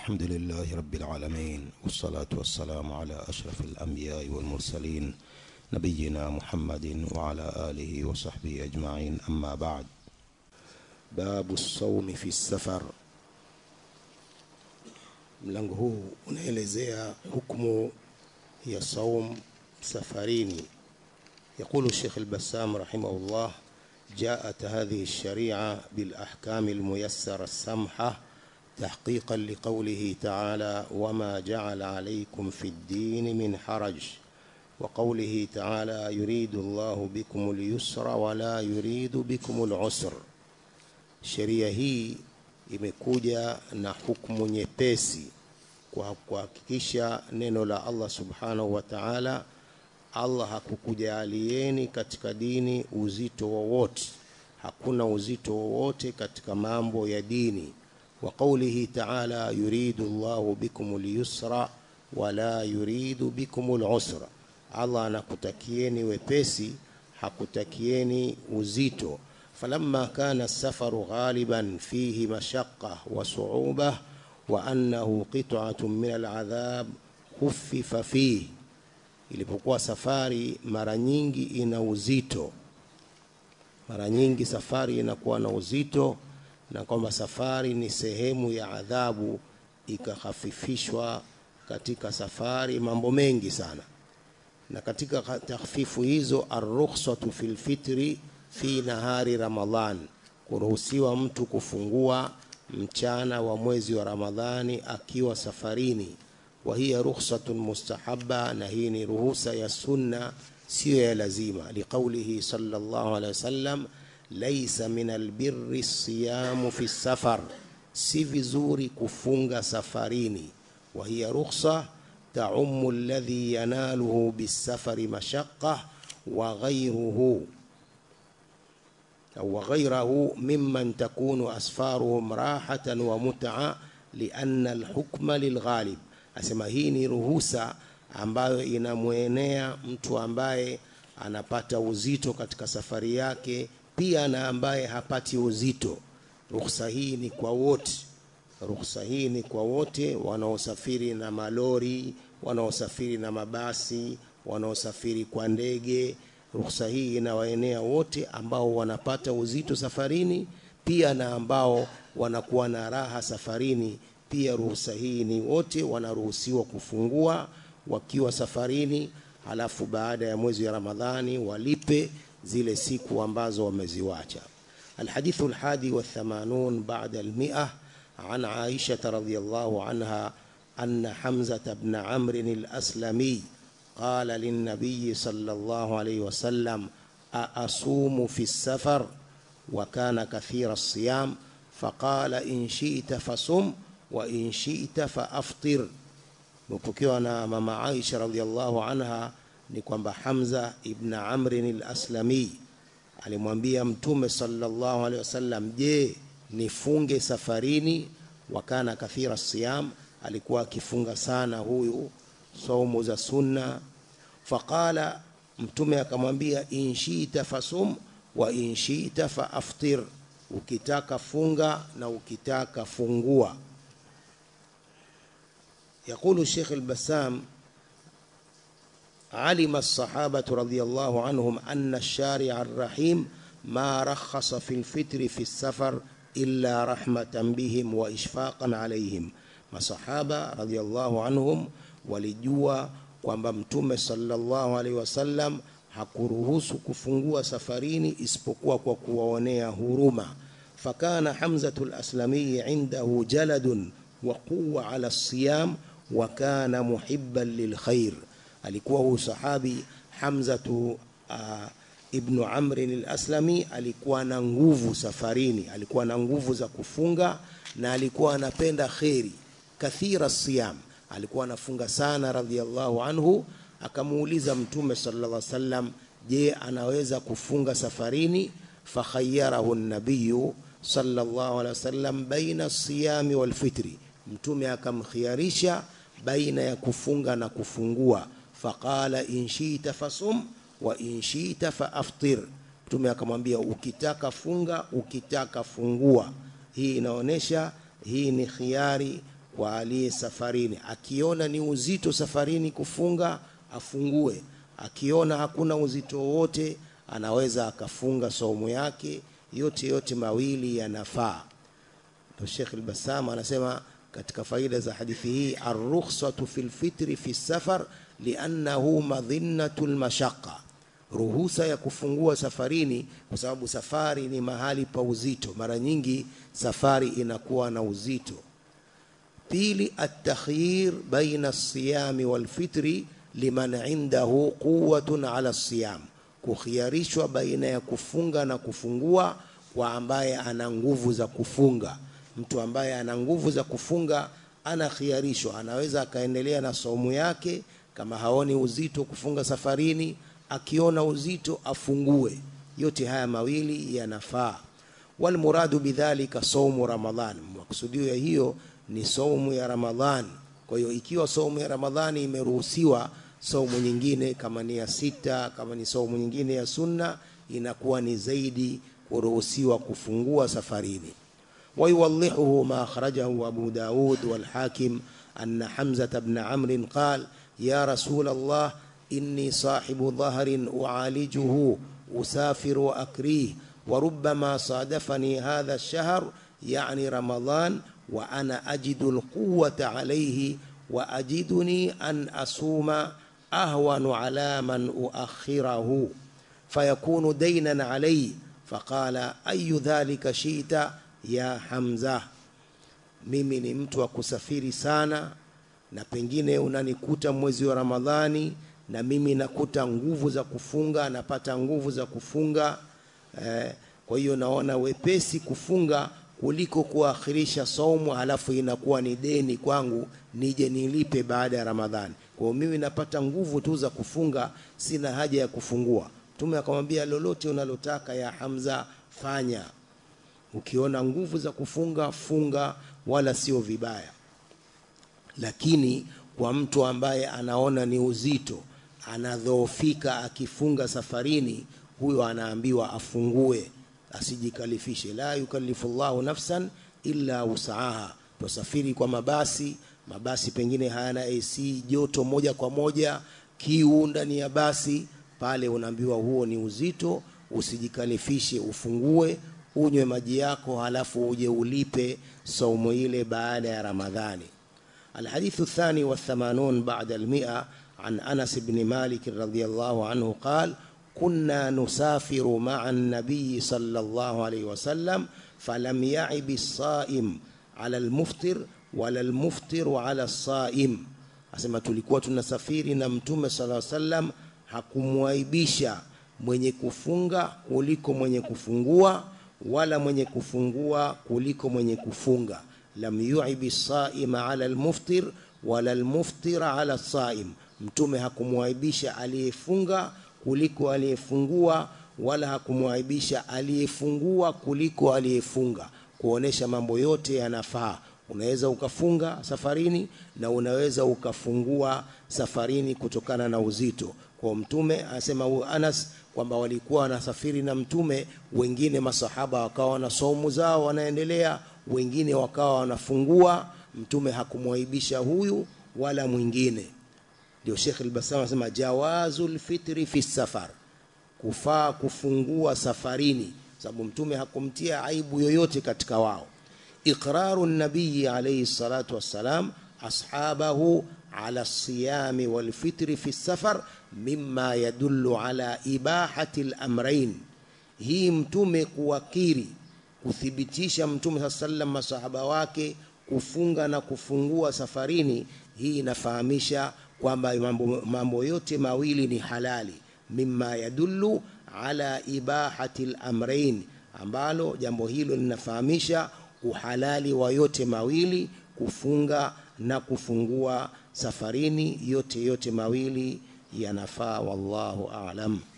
الحمد لله رب العالمين والصلاة والسلام على أشرف الأنبياء والمرسلين نبينا محمد وعلى آله وصحبه أجمعين أما بعد باب الصوم في السفر mlango huu unaelezea hukumu ya saum safarini يقول الشيخ البسام رحمه الله جاءت هذه الشريعة بالأحكام الميسرة السمحة تحقيقا لقوله تعالى وما جعل عليكم في الدين من حرج وقوله تعالى يريد الله بكم اليسر ولا يريد بكم العسر sheria hii imekuja na hukumu nyepesi kwa kuhakikisha neno la Allah subhanahu wa ta'ala Allah hakukujalieni katika dini uzito wowote hakuna uzito wowote katika mambo ya dini wa qawlihi ta'ala yuridu Allahu bikum al-yusra wala yuridu bikum al-usra Allah anakutakieni wepesi hakutakieni uzito فلما كان السفر غالبا فيه مشقة وصعوبة وأنه قطعة من العذاب خفف فيه ilipokuwa safari mara nyingi ina uzito mara nyingi safari inakuwa na uzito na kwamba safari ni sehemu ya adhabu ikahafifishwa katika safari mambo mengi sana na katika takhfifu hizo arrukhsatu fil fitri fi nahari Ramadhan, kuruhusiwa mtu kufungua mchana wa mwezi wa Ramadhani akiwa safarini. Wa hiya rukhsatun mustahabba, na hii ni ruhusa ya sunna, siyo ya lazima. Liqaulihi sallallahu alaihi wasallam, laisa min albirri siyamu fi safar, si vizuri kufunga safarini. Wa hiya rukhsa taumu alladhi yanaluhu bisafari mashaqqa wa ghayruhu وغيره ممن تكون أسفارهم راحة ومتعة لأن الحكم للغالب asema hii ni ruhusa ambayo inamwenea mtu ambaye anapata uzito katika safari yake pia na ambaye hapati uzito ruhusa hii ni kwa wote ruhusa hii ni kwa wote wanaosafiri na malori wanaosafiri na mabasi wanaosafiri kwa ndege ruhusa hii inawaenea wote ambao wanapata uzito safarini pia na ambao wanakuwa na raha safarini pia ruhusa hii ni wote wanaruhusiwa kufungua wakiwa safarini halafu baada ya mwezi wa ramadhani walipe zile siku ambazo wameziwacha الحديث الحادي والثمانون بعد المئة عن عائشة رضي الله عنها أن حمزة بن عمرو الأسلمي قال للنبي صلى الله عليه وسلم أأصوم في السفر وكان كثير الصيام فقال إن شئت فصم وإن شئت فأفطر مpokewa na mama Aisha radhiallahu anha ni kwamba Hamza ibn Amr al-Aslami alimwambia Mtume sallallahu alaihi wasallam, je, nifunge safarini? Wakana kathira siyam, alikuwa akifunga sana huyu saumu za sunna faqala mtume akamwambia inshita fasum wa inshita faaftir ukitaka funga na ukitaka fungua يقول الشيخ البسام علم الصحابة رضي الله عنهم أن الشارع الرحيم ما رخص في الفطر في السفر إلا رحمة بهم وإشفاقا عليهم masahaba radhiallahu anhum walijua kwamba mtume sallallahu alaihi wasallam hakuruhusu kufungua safarini isipokuwa kwa kuwaonea huruma fakana hamzatu laslamii indahu jaladun wa quwa ala siyam wa kana muhibban lilkhair alikuwa huyu sahabi hamzatu uh, ibnu amrin alaslami alikuwa na nguvu safarini alikuwa na nguvu za kufunga na alikuwa anapenda kheri kathira siyam alikuwa anafunga sana radhiallahu anhu akamuuliza mtume sallallahu alaihi wasallam je anaweza kufunga safarini fakhayyarahu nabiyu sallallahu alaihi wasallam baina siyami wal fitri mtume akamkhiyarisha baina ya kufunga na kufungua faqala in shi'ta fasum wa in shi'ta faaftir mtume akamwambia ukitaka funga ukitaka fungua hii inaonesha hii ni khiari kwa aliye safarini akiona ni uzito safarini kufunga afungue akiona hakuna uzito wowote anaweza akafunga saumu yake yote yote mawili yanafaa ndio Sheikh al-Bassam anasema katika faida za hadithi hii ar-rukhsatu fil fitri fi safar li'annahu madhinnatu al-mashaqqa ruhusa ya kufungua safarini kwa sababu safari ni mahali pa uzito mara nyingi safari inakuwa na uzito pili at-takhyir baina as-siyami wal-fitri liman indahu quwwatun ala as-siyam kukhiarishwa baina ya kufunga na kufungua kwa ambaye ana nguvu za kufunga mtu ambaye ana nguvu za kufunga anakhiarishwa anaweza akaendelea na saumu yake kama haoni uzito kufunga safarini akiona uzito afungue yote haya mawili yanafaa walmuradu bidhalika saumu ramadhan makusudio ya hiyo ni saumu ya ramadhan kwa hiyo ikiwa saumu ya ramadhani imeruhusiwa saumu nyingine kama ni ya sita kama ni saumu nyingine ya sunna inakuwa ni zaidi kuruhusiwa kufungua safarini ويوضحه ما أخرجه أبو داود والحاكم أن حمزة بن عمرو قال يا رسول الله إني صاحب ظهر أعالجه أسافر وأكريه وربما صادفني هذا الشهر يعني رمضان وأنا أجد القوة عليه وأجدني أن أصوم أهون على من أؤخره فيكون دينا علي فقال أي ذلك شئت ya Hamza, mimi ni mtu wa kusafiri sana, na pengine unanikuta mwezi wa Ramadhani na mimi nakuta nguvu za kufunga, napata nguvu za kufunga eh, kwa hiyo naona wepesi kufunga kuliko kuakhirisha saumu halafu inakuwa ni deni kwangu nije nilipe baada ya Ramadhani. Kwa hiyo mimi napata nguvu tu za kufunga, sina haja ya kufungua. Mtume akamwambia, lolote unalotaka ya Hamza fanya ukiona nguvu za kufunga funga wala sio vibaya lakini kwa mtu ambaye anaona ni uzito anadhoofika akifunga safarini huyo anaambiwa afungue asijikalifishe la yukallifu llahu nafsan illa usaaha tusafiri kwa mabasi mabasi pengine hayana AC joto moja kwa moja kiu ndani ya basi pale unaambiwa huo ni uzito usijikalifishe ufungue unywe maji yako halafu uje ulipe saumu ile baada ya Ramadhani. الحديث الثاني والثمانون بعد المئة عن أنس بن مالك رضي الله عنه قال كنا نسافر مع النبي صلى الله عليه وسلم فلم يعب الصائم على المفطر ولا المفطر على الصائم asema tulikuwa tunasafiri na mtume sala sallam hakumwaibisha mwenye kufunga kuliko mwenye kufungua wala mwenye kufungua kuliko mwenye kufunga lam yuibi saima ala almuftir wala almuftira ala saim mtume hakumwaibisha aliyefunga kuliko aliyefungua wala hakumwaibisha aliyefungua kuliko aliyefunga kuonesha mambo yote yanafaa unaweza ukafunga safarini na unaweza ukafungua safarini kutokana na uzito kwa mtume anasema Anas kwamba walikuwa wanasafiri na mtume wengine masahaba wakawa na saumu zao wanaendelea wengine wakawa wanafungua mtume hakumwaibisha huyu wala mwingine ndio Sheikh al-Bassam anasema jawazul fitri fi safar kufaa kufungua safarini sababu mtume hakumtia aibu yoyote katika wao iqraru nabii alayhi salatu wassalam ashabahu على الصيام والفطر في السفر مما يدل على إباحة الأمرين hii mtume kuwakiri kuthibitisha mtume saa sallam masahaba wake kufunga na kufungua safarini hii inafahamisha kwamba mambo, mambo yote mawili ni halali mima yadullu ala ibahati lamrain ambalo jambo hilo linafahamisha uhalali wa yote mawili kufunga na kufungua safarini yote yote mawili yanafaa wallahu a'lam